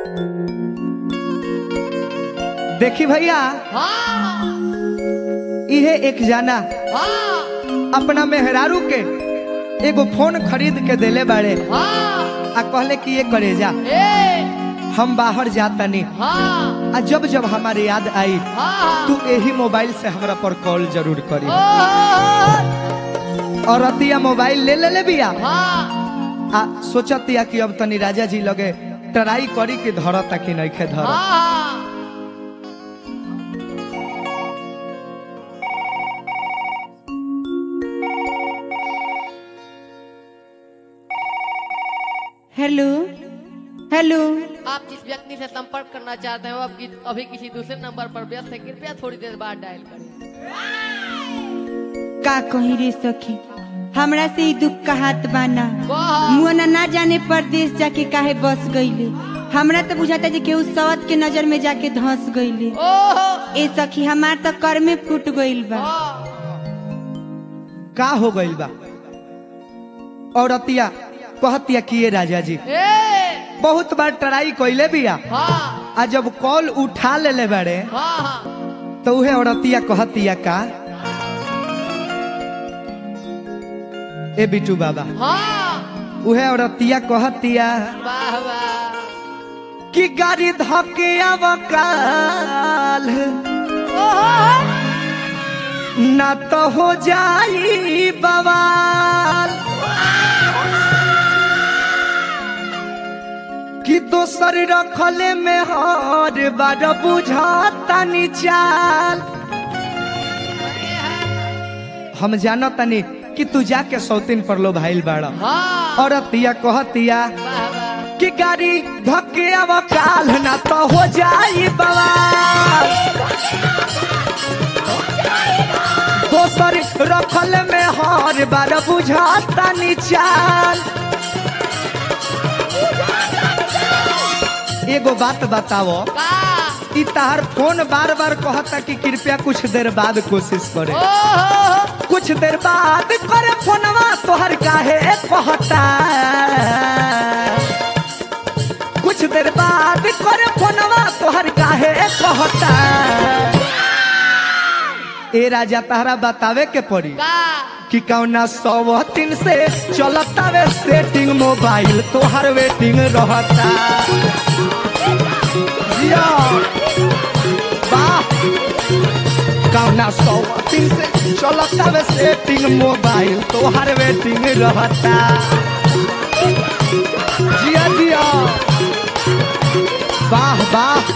देखी भैया हाँ इहे एक जाना हाँ अपना मेहरारू के एगो फोन खरीद के देले बाड़े हाँ आ कहले कि ये करे जा ए हम बाहर जातनी हाँ आ जब जब हमारे याद आई हाँ तू यही मोबाइल से हमरा पर कॉल जरूर करी ओ और अतिया मोबाइल ले ले ले बिया हाँ आ सोचतिया कि अब तनी राजा जी लगे ट्राई करी कि धरता कि नइखे धर हाँ हेलो हेलो आप जिस व्यक्ति से संपर्क करना चाहते हैं वो अब कि- अभी किसी दूसरे नंबर पर व्यस्त है कृपया थोड़ी देर बाद डायल करें का कही रे सखी हमरा से ही दुख का हाथ बाना वाह मुआना ना जाने परदेश जाके काहे बस गईले हमरा तो बुझाता जे केहू सवत के नजर में जाके धंस गईले ओहो ए सखी हमार तो कर में फूट गईल बा हाँ का हो गइल बा और अतिया कहतिया कि ये राजा जी ए बहुत बार ट्राई कइले बिया हाँ आ जब कॉल उठा ले ले बाड़े हाँ हाँ तो उहे औरतिया कहतिया का ए बिटू बाबा हाँ उहे औरतिया कहतिया वाह वाह कि गाड़ी धके अवकाल ना तो हो जाई बवाल कि दोसर रखले में हर बार बुझाता चाल हम जानो तनी कि तू जाके सौतीन पर लो भाईल बाड़ा हाँ और अतिया कहतिया वाह वाह कि गाड़ी धके अवकाल ना तो हो जाई बवाल दोसर रखल में हर बार बुझाता चाल एगो बात बताओ का ई तहार फोन बार बार कहता कि कृपया कुछ देर बाद कोशिश करे ओहो कुछ देर बाद करे फोनवा तोहर काहे कहता कुछ देर बाद करे फोनवा तोहर काहे कहता ए राजा तहरा बतावे के पड़ी का कि कौना सौ तीन से चलता वे सेटिंग मोबाइल तोहर वेटिंग रहता जिया। वाह कौना सौ तीन से चलता वे सेटिंग मोबाइल तोहर वेटिंग रहता जिया जिया वाह वाह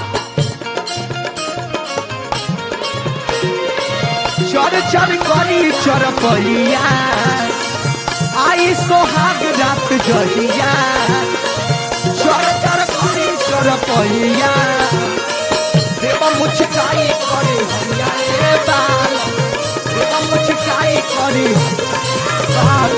चर चर करी चर पहिया आई सोहाग रात जहिया चर चर करी चर पहिया देव मुचकाई करे हरिया रे बाल देव मुचकाई करे बाल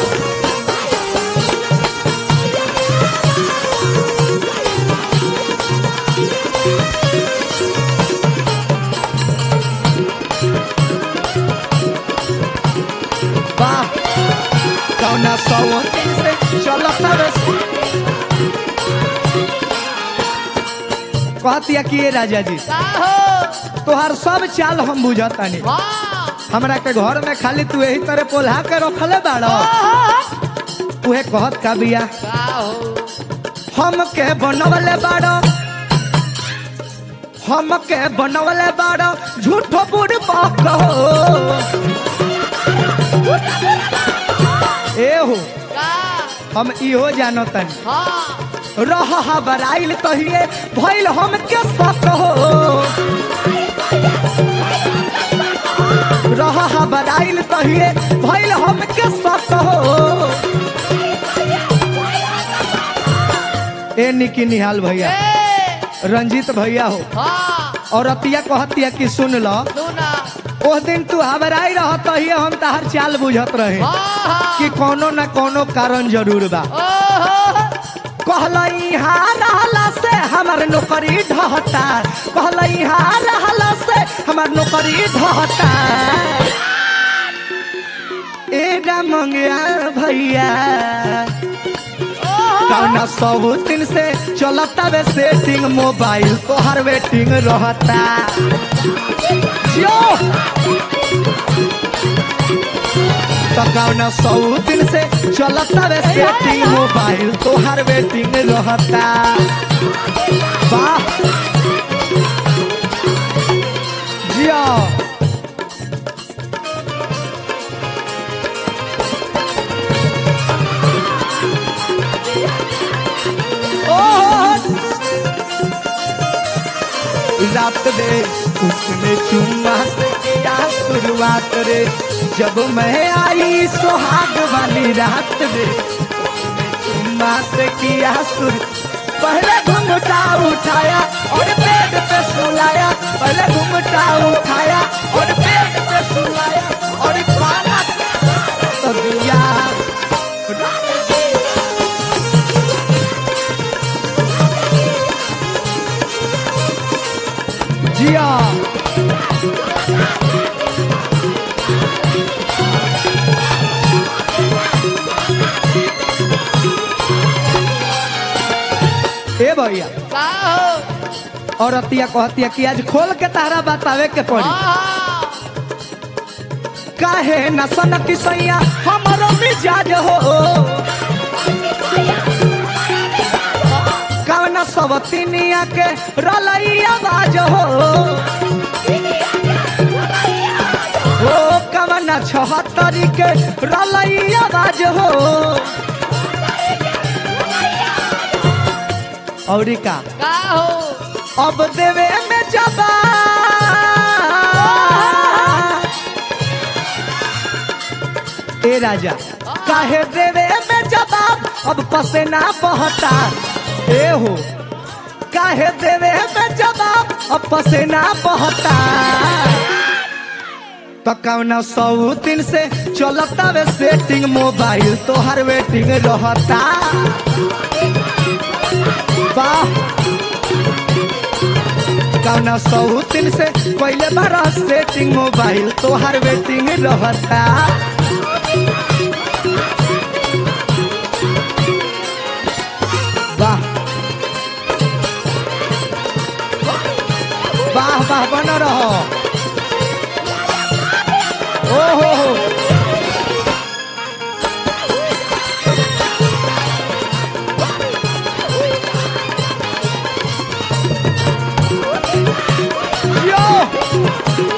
वाह कौना सौ तीन से चलता रे कहतिया कि ये राजा जी का हो तोहार सब चाल हम बुझतानी हाँ हमरा के घर में खाली तू यही तरह पोल्हा के रखले बाड़ उहे कहत का बिया का हो हम के बनवले बाड़ हम के बनवले बाड़ झूठो बुढ़ बाप ए हो का हम इहो जानतनी हाँ रह बराइल कहिए भइल हम के सत हो रह बराइल कहिए भइल हम के सत हो ए निकी निहाल भैया ए रंजीत भैया हो हाँ और अतिया कहतिया कि सुन ल सुना ओह दिन तू हबराई रह तहिए हम तहार चाल बुझत रहे हाँ कि कोनो न कोनो कारण जरूर बा ओहो कहलई यहाँ रहला से हमर नौकरी ढहता कहलई यहाँ रहला से हमर नौकरी ढहता एडा मंगया भैया ओहो कौना सब दिन से चलता वे सेटिंग मोबाइल तोहर वेटिंग रहता जियो तो कौना सौ दिन से चलता वे सेटिंग मोबाइल तोहर वेटिंग रहता वाह जियो ओह रात में उसने चुम्मा से किया शुरुआत रे जब मैं आई सुहाग वाली रात में उसने चुम्मा से किया शुरू पहले घुमटा उठाया और पेट पे सुलाया पहले घुमटा उठाया और पेट पे सुलाया और पाना तो दिया जिया ए भैया का हो और अतिया कहतिया कि आज खोल के तारा बतावे के पड़ी हाँ काहे न सनक सैया हमरो मिजाज हो कवना सब तिनिया के रलई आवाज हो ओ कवना छहत्तरी के रलई आवाज हो औरी का का हो अब देवे में जबा ए राजा काहे देवे में जवाब अब पसेना बहता ए हो काहे देवे में जवाब अब पसेना बहता तो कौना सौ दिन से चलता वे सेटिंग मोबाइल तोहर वेटिंग रहता वाह कौना सौ दिन से पहले बार सेटिंग मोबाइल तोहर वेटिंग रहता वाह वाह वाह बन रहो ओ हो हो यो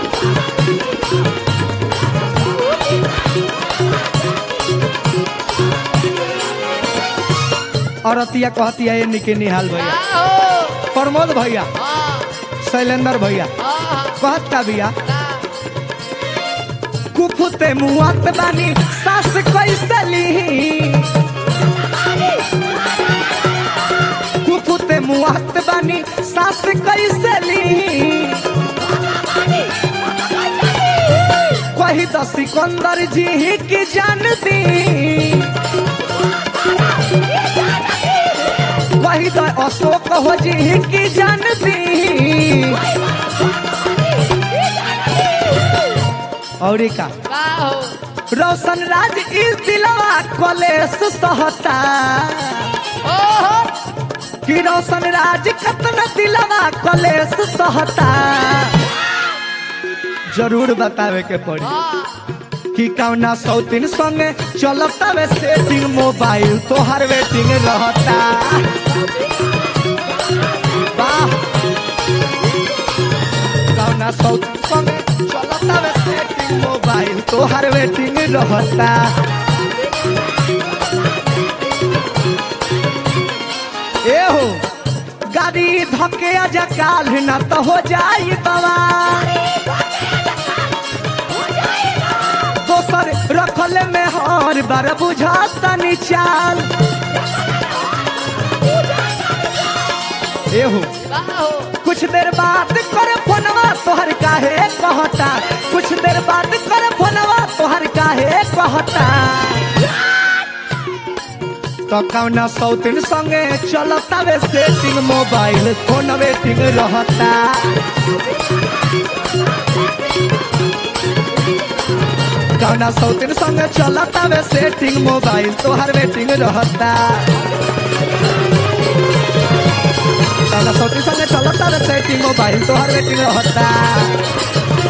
औरतिया कहतिया ये निके निहाल भैया का हो प्रमोद भैया हाँ शैलेंद्र भैया हाँ कहत का भैया का कुफुते मुआत बानी सास कैसे ली कुफुते मुआत बानी सास कैसे ली कही तो सिकंदर जी ही की जानती कही तो अशोक हो जी ही की जानती और का का हो रोशन राज इस दिलवा कलेस सहता ओहो कि रोशन राज कतना दिलवा कलेस सहता जरूर बतावे के पड़ी हाँ कि कौना सौतीन संगे चलता वे सेटिंग मोबाइल तोहर वेटिंग रहता वाह कौना सौतीन संगे चलता वे सेटिंग मोबाइल तोहर वेटिंग रहता ए हो गाड़ी धके आजा काल न तो हो जाई बवा दोसर रखल में हर बार बुझाता निचाल एहो का हो कुछ देर बाद कर फोनवा तोहर काहे कहता कुछ देर बाद कर फोनवा तोहर काहे कहता तो कौना सौतीन संगे चलता वे सेटिंग मोबाइल फोन वेटिंग रहता गाना सौतीन संग चलता वे सेटिंग मोबाइल तोहर वेटिंग रहता गाना सौतीन संग चलता वे सेटिंग मोबाइल तोहर वेटिंग रहता